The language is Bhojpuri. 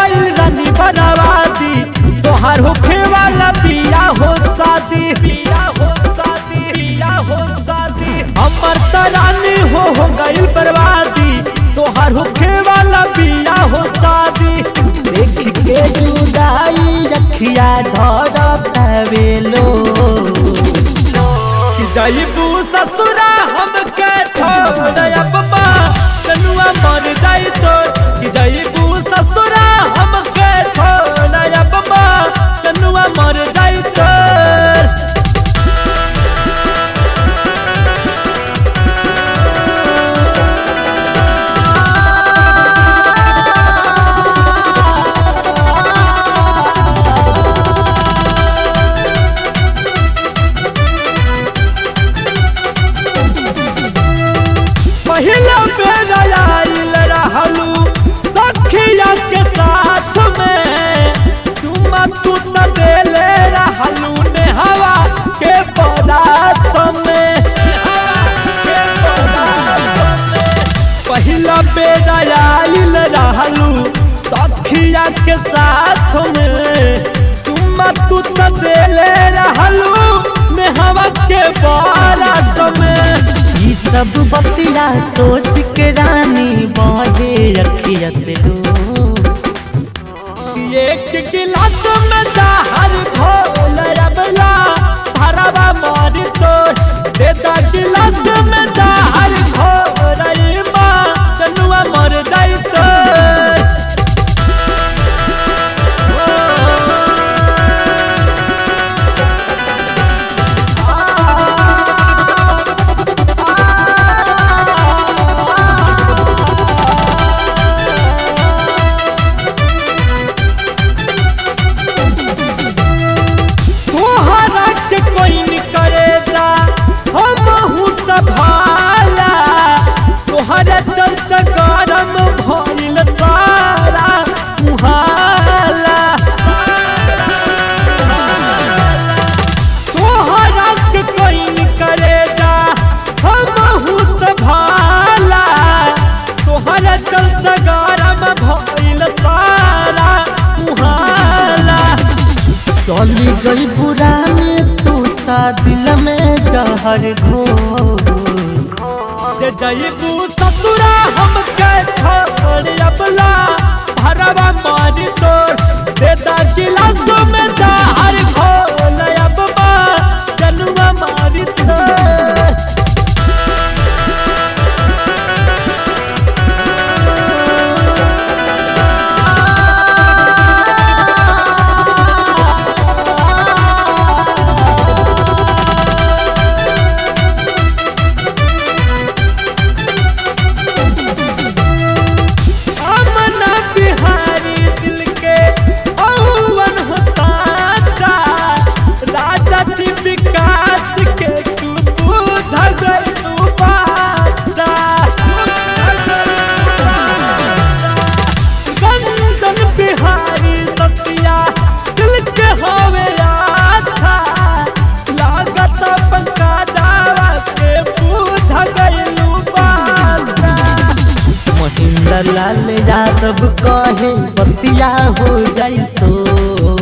जाई रानी बनवादी तोहार होखे वाला पिया हो शादी पिया हो शादी पिया हो शादी हमर त रानी हो हो गइल बर्बादी तोहार होखे वाला पिया हो शादी देख के जुदाई रखिया धर तवेलो कि जाइबू ससुरा हमके छोड़ अब माँ कनुआ मर जाई तो कि जाइबू ससुरा हमके छोड़ अब माँ कनुआ मर जाई तो पहिला बेर आइल रहलू सखिया के साथ में तुम तू त देले रहलू ने हवा के पदार्थ में के पदार्थ में पहिला बेर आइल रहलू सखिया के साथ में तुम तू त देले रहलू ने हवा के पदार्थ में ई सब बतिया सोच के रानी बहे रखिया से दो एक गिलास में जहर घोल अबला भरवा मारी तो देता गिलास में जहर घोल माँ चनुआ मर जाई तो तोहरा के कोई न करेगा हम हूँ त भाला तोहरा चलत गरम भइल सारा मुहाला तोहरा के कोई न करेगा हम हूँ त भाला तोहरा चलत गरम भइल सारा मुहाला चली गई पुराने तू ता दिल में जहर घोर जे जईबू ससुरा हमके छोड़ अबला भरवा मारी तोड़ देता गिलास में जहर घोल अब माँ जनुआ मारी तोड़ अमना बिहारी दिल के औवन हो साचा राजा जी विकास के तू बुझ गई तू बाचा गंजन बिहारी सतिया दिल के होवे आथा लागत पंका दावा के बुझ गई बाचा महेंद्र लाल यादव कहे बतिया हो जाई सो